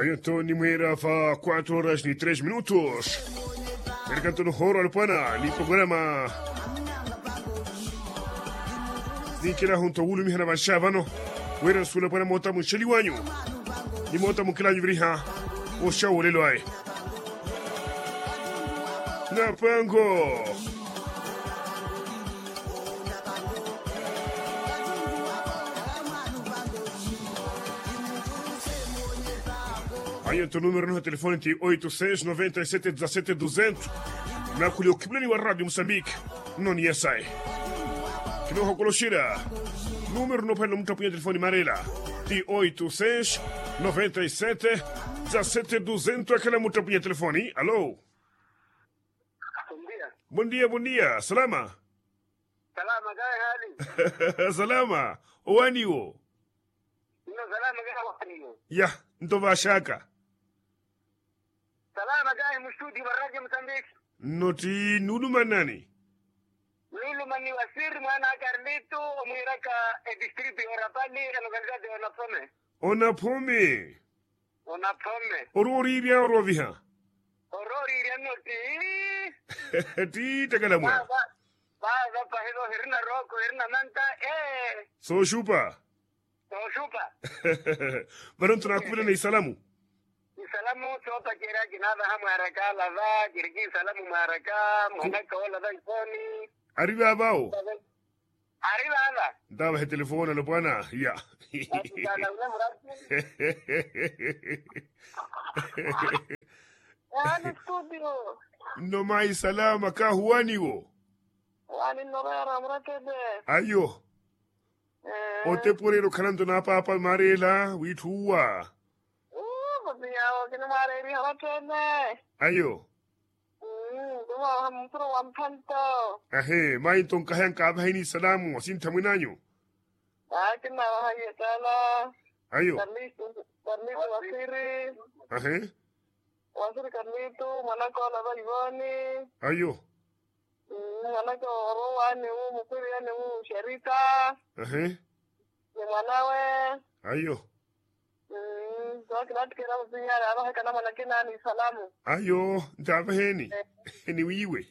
Aí então, Nimueira, fa 4 horas e 3 minutos. Mercanto no Horo Alpana, ni programa. Ninkila hunto wulu mihana bashavano. Wera sula pana mota munsheli wanyu. Ni mota mukila nyuvriha. Osha wolelo ai. Na pango. Aí o número no telefone de 86 97 17 200. Na kulio kiblani wa Radio Moçambique. Não ia sai. Que não colochira. Número no pelo muito telefone Marela. De 86 97 17 200. Aquela muito telefone. Alô? Buen día. Bom dia, bom dia. Salama. Salama kaya hali. Salama. Owaniwo. No salama kaya waniyo. Ya, ntova shaka. Salama kaya mstudi wa Radio Mozambique. Noti nuduma nani? Lulu mani wasiri mwana Carlito mwiraka e district ya Rapali na localidad de Onapome. Ona pome. Onapome. Orori bia oroviha. Orori riano ti. Ti tagalamwa. Ba ba ba pa hizo hirna roko hirna manta eh. So shupa. No shupa. Baron tunakubila na isalamu. Salamu sopa kira kinada hamu haraka lava kiriki salamu maraka mwanaka wala da ifoni. Arriba abao. Arriba ala. Daba he telefona lo bwana. Ya. Wani studio. No mai salama ka huaniwo. Wani norera mrakebe. Ayo. Ote porero kanando na papa marela wituwa. Uh, papiyawo kina mareri harakebe. Ayo. Mm, duma hampuro wampanto. Ahe, mai ton kahan ka bahini salamu asin tamunanyo. Akina wahaye tala. Ayo. Carlito, Carlito wasiri. Ahe. Wasiri Carlito, manako lava Ivoni. Ayo. Mm, manako oro wani u mukuri yani u Sherita. Ahe. Ni mwanawe. Ayo. Mm, wakilati kira msinyara abahe kana manakina ni salamu. Ayo, ndaba heni. Ni wiwe.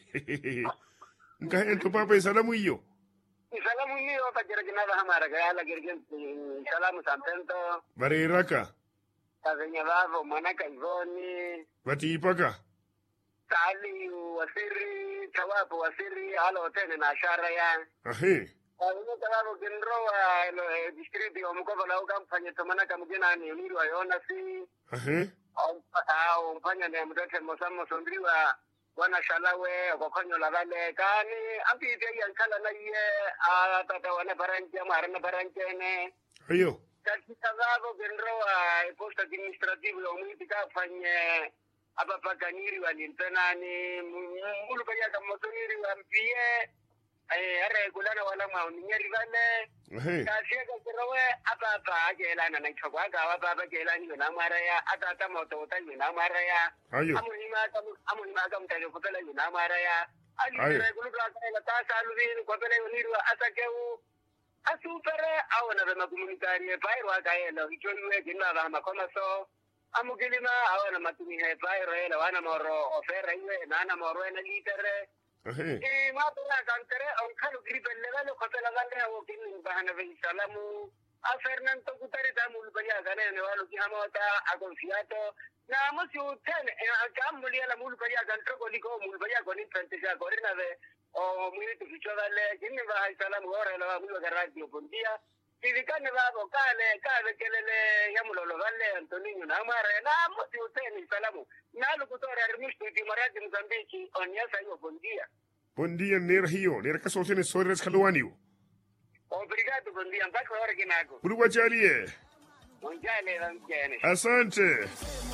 Nkahen to papa salamu iyo. Salamu niyo pakira kinada hamara kaya kirkin salamu sampento. Bareraka. Kazenya bavo mwanaka Ivoni. Bati ipaka. Tali wasiri, tawapo wasiri, halo tene na ashara ya. Ahe. Kazenya tawapo kinrowa ilo distriti wa mkoba la ukamfanya tomanaka mjina ni uniru wa yona si. Ahe. Au mfanya ni mtote mosamo sondriwa wana shalawe kokonyo la vale kani ampi ite yankala na iye a tata wana paranche marana paranchene Ayo. katika zavo genroa posta administrative ya umwiti kafanye apa paganiri walintenani mulu kaya kamosoniri wampie eh are kulana wala mauninyeri vale Ahe. kasieka kirowe apa apa akelana na chokwa ka apa apa kelani yona mara ya ata ata moto ta yona mara ya Ayo. amuhima kam amuhima kam tele kopela yona mara ya ali Ayo. re kulu ka ka ta salu ni kopela yoniru asakeu asupere awona vema komunitarie pairo akaela icholiwe kinna vahama komaso amukilima awona matumihe pairo ela wana moro ofera iwe nana moro ena litere Ahe. e mapura kantere on kalu gripelle vale kotela vale awo kinin bahana ve salamu a fernando kutari ta mul baya gane ne walu ki hamota a confiato na mo si uten a kam muli ala mul baya kan tro liko mul baya ko ni frente ja corina ve o muy tu ficho dale kinin va salamu ora la mul ga radio bon dia Tivikane babo kale kale kelele yamulolo vale Antonio na mara na mo si uten salamu na lu kutora rimistu ti maradi Mozambique on yasa yo bon dia Bom dia, Nera Rio. Nera Kasotene Sores Kaluaniwo. Obrigado, bom dia. Mpaka hora kinako. Buluwa Jalie. Unjale la mjane. Asante.